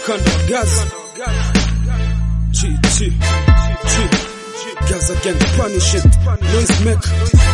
Kanda Gaza G G G Gaza gang punish it noise maker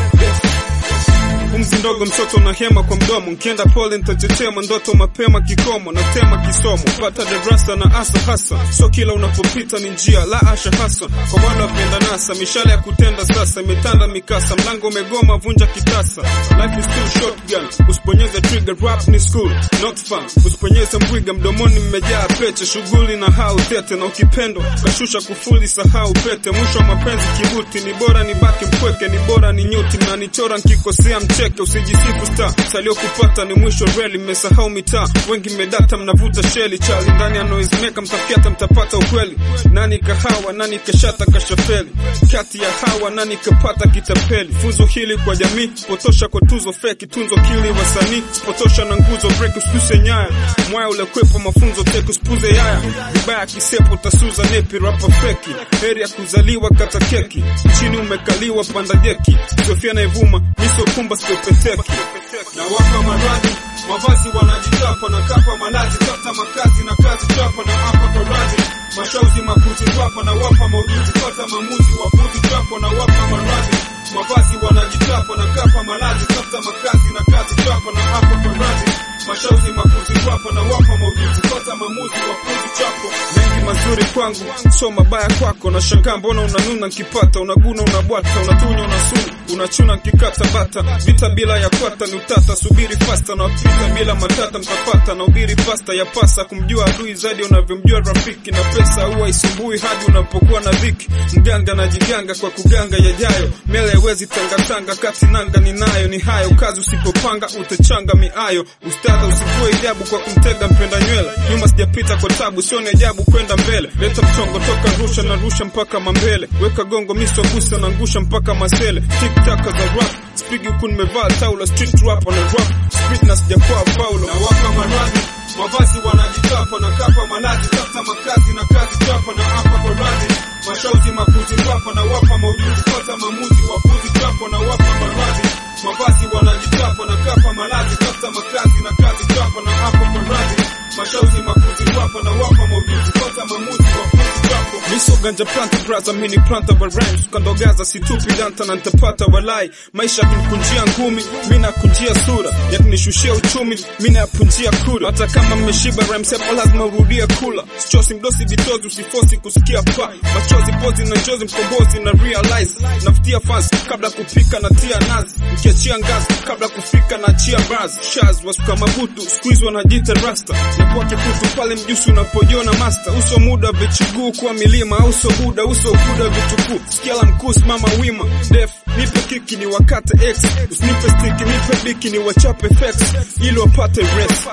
Pumzi ndogo mtoto na hema kwa mdomo, nkienda pole nitachechema ndoto mapema kikomo, natema kisomo, pata darasa na asa hasa, so kila unapopita ni njia la asha hasa, kwa wale wapenda nasa, mishale ya kutenda sasa imetanda mikasa, mlango umegoma, vunja kitasa, life is still shotgun, usiponyeze trigger, rap ni school not fun, usiponyeze mbwiga, mdomoni mmejaa peche, shughuli na hau tete, na ukipendo kashusha kufuli, sahau pete, mwisho wa mapenzi kibuti, ni bora ni baki mpweke, ni bora ni nyuti, mnanichora nkikosea mche cheke usijisifu star salio kupata ni mwisho reli mmesahau mitaa wengi mmedata mnavuta sheli chali ndani ya noise maker mtafyata mtapata ukweli nani kahawa nani kashata kashafeli kati ya hawa nani kapata kitapeli funzo hili kwa jamii potosha kwa tuzo feki tunzo kili wasanii potosha na nguzo break usituse nyaya mwaya ule kwepo mafunzo teke usipuze yaya vibaya kisepo tasuza nepi rapa feki heri ya kuzaliwa kata keki chini umekaliwa panda deki sofia naivuma miso kumba sio peteki na wapa maradhi mavazi wanajitapa na kapa malazi tafuta makazi na kazi chapa na hapa kwa radhi mashauzi makuzi twapa na wapa maujuzi pata mamuzi wapuzi chapa na wapa maradhi mavazi wanajitapa na kapa malazi tafuta makazi na kazi chapa na hapa kwa radhi mashauzi makuzi twapa na wapa maujuzi pata mamuzi wapuzi chapo mengi mazuri kwangu so mabaya kwako na shangaa mbona unanuna nkipata unaguna unabwata unatunya unasuna unachuna nkikata bata vita bila ya kwata ni utata subiri fasta na wapita bila matata mtapata na ubiri pasta ya pasa kumjua adui zaidi unavyomjua rafiki na pesa huwa isumbui hadi unapokuwa na dhiki mganga anajiganga kwa kuganga yajayo mele haiwezi tangatanga kati nanga ninayo ni hayo kazi usipopanga utachanga miayo ustadha usivue ijabu kwa kumtega mpenda nywele nyuma sijapita kwa tabu sio ni ajabu kwenda mbele leta mchongo toka rusha na rusha mpaka mambele weka gongo miso gusa na ngusha mpaka masele tiktaka za rap spigi huku nimevaa taula street rap na rap street na sijakuwa paulo na waka maradhi mavazi wanajitapa na kapa malazi tafuta makazi na kazi chapa na hapa kwa radhi mashauzi makuzi twapa na wapa maujuzi pata mamuzi wapuzi chapa na wapa maradhi mavazi wanajitapa na kapa malazi tafuta makazi na kazi chapa na hapa kwa radhi mashauzi makuzi twapa na wapa maujuzi pata mamuzi wapuzi chapo miso ganja planta braza mini planta wa rhymes kandogaza situpi danta na nitapata walai maisha yakinikunjia ngumi mi nakunjia sura yakinishushia uchumi mi nayapunjia kura hata kama mmeshiba rhymes hapo lazima urudie kula sichosi mdosi vitozi usifosi kusikia pa machozi pozi na njozi mkombozi na realize nafutia fans kabla kupika na tia nazi mkiachia ngazi kabla kufika na chia bars shaz wasuka mabutu squeeze wanajita rasta na kwa kikutu pale mjusi unapojiona master uso muda vichuguu kwa milima uso buda uso buda vitukuu sikia la mkuu simama wima def nipe kiki ni wakate x usinipe stiki nipe biki ni wachape fex ili wapate rest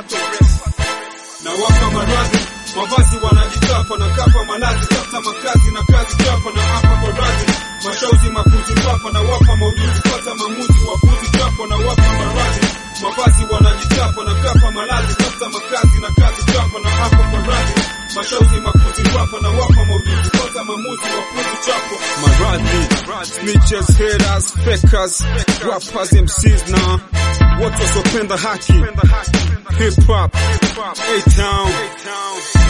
na wapa maradhi mavazi wanajitapa na kapa malazi tafuta makazi na kazi chapa na hapa kwa radhi mashauzi makuzi papa na wapa maujuzi pata mamuzi wapuzi chapa na wapa maradhi mavazi wanajitapa na kapa malazi tafuta makazi na kazi chapa na hapa kwa radhi mashauzi makuzi papa na wapa maujuzi pata mamuzi wapuzi chapo maradhi snitches haters fakers rappers MCs na watu wasiopenda haki hip hop A-Town